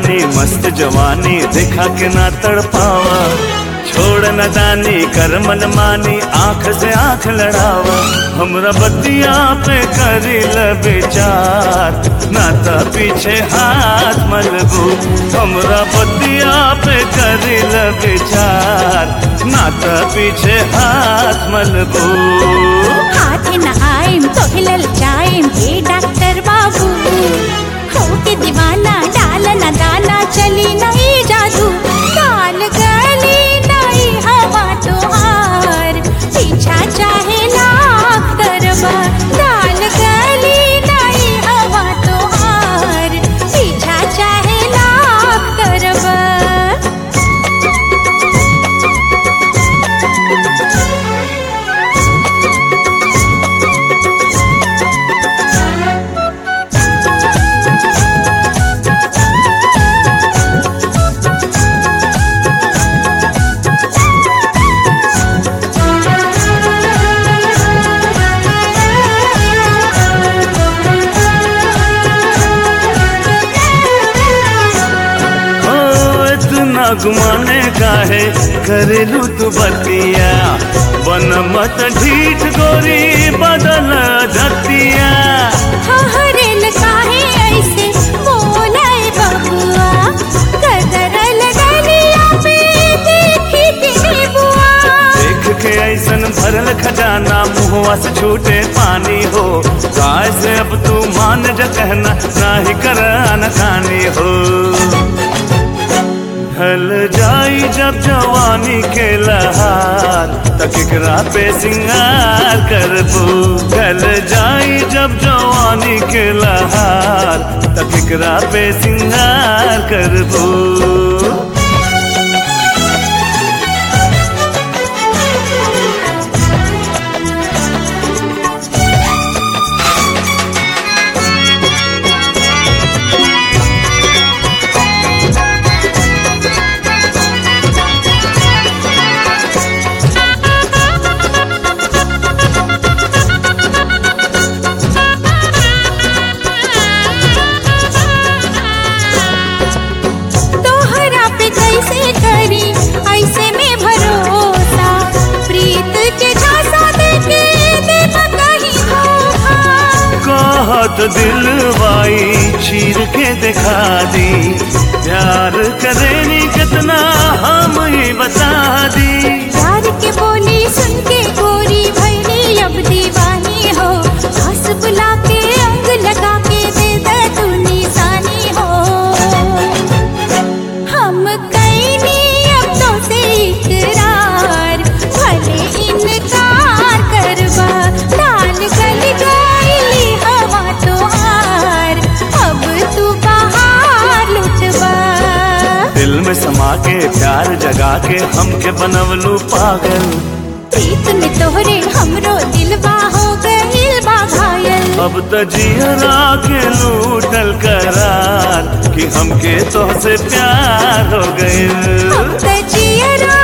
रानी मस्त जवानी देखा के ना तड़पावा छोड़ न दानी कर मन मानी आंख से आंख लड़ावा हमरा बतिया पे करी ल विचार ना त पीछे हाथ मलबू हमरा बतिया पे करी ल विचार ना त पीछे हाथ मलबू हाथ न आइम तो हिलल जाइम हे डॉक्टर बाबू होके दीवाना डाल न दाना चली नहीं जादू काल गली नहीं हवा तोहार पीछा चाहे लाख करवा काल गली नहीं हवा तोहार पीछा चाहे लाख करवा ओ इतना घुमाने का है करेलू तू बतिया बन मत ढीठ गोरी बदल धतिया हहरेल काहे ऐसे बोलाए बबुआ कदरल गलिया पे देखी तेरी बुआ देख के ऐसन भरल खजाना मुहवा से छूटे पानी हो गाय से अब तू मान जा कहना ना ही कर खानी हो ढल जाई जब जवानी के लहार तकरा पे सिंगार करबू ढल जाई जब जवानी के लहार तकरा पे सिंगार करबू तोहरा पे कैसे करी ऐसे में भरोसा प्रीत के झांसा देके देना कहीं धोखा कहत दिल वाई चीर के दिखा दी प्यार करेनी कितना हम ही बता दी प्यार के बोली सुन के गोरी भैनी अब दीवानी हो हंस बुला के अंग लगा के दे दे तू निशानी हो हम कैनी अब तो से इकरार भले इनकार करवा डाल गल गई हवा तो हार अब तू बाहर लुटवा दिल में समा के प्यार जगा के हमके बनवलू पागल प्रीत में तोहरे हमरो दिलवा हो गइल बा घायल अब त जियरा के लूटल करार कि हमके तोहसे प्यार हो गइल अब त जियरा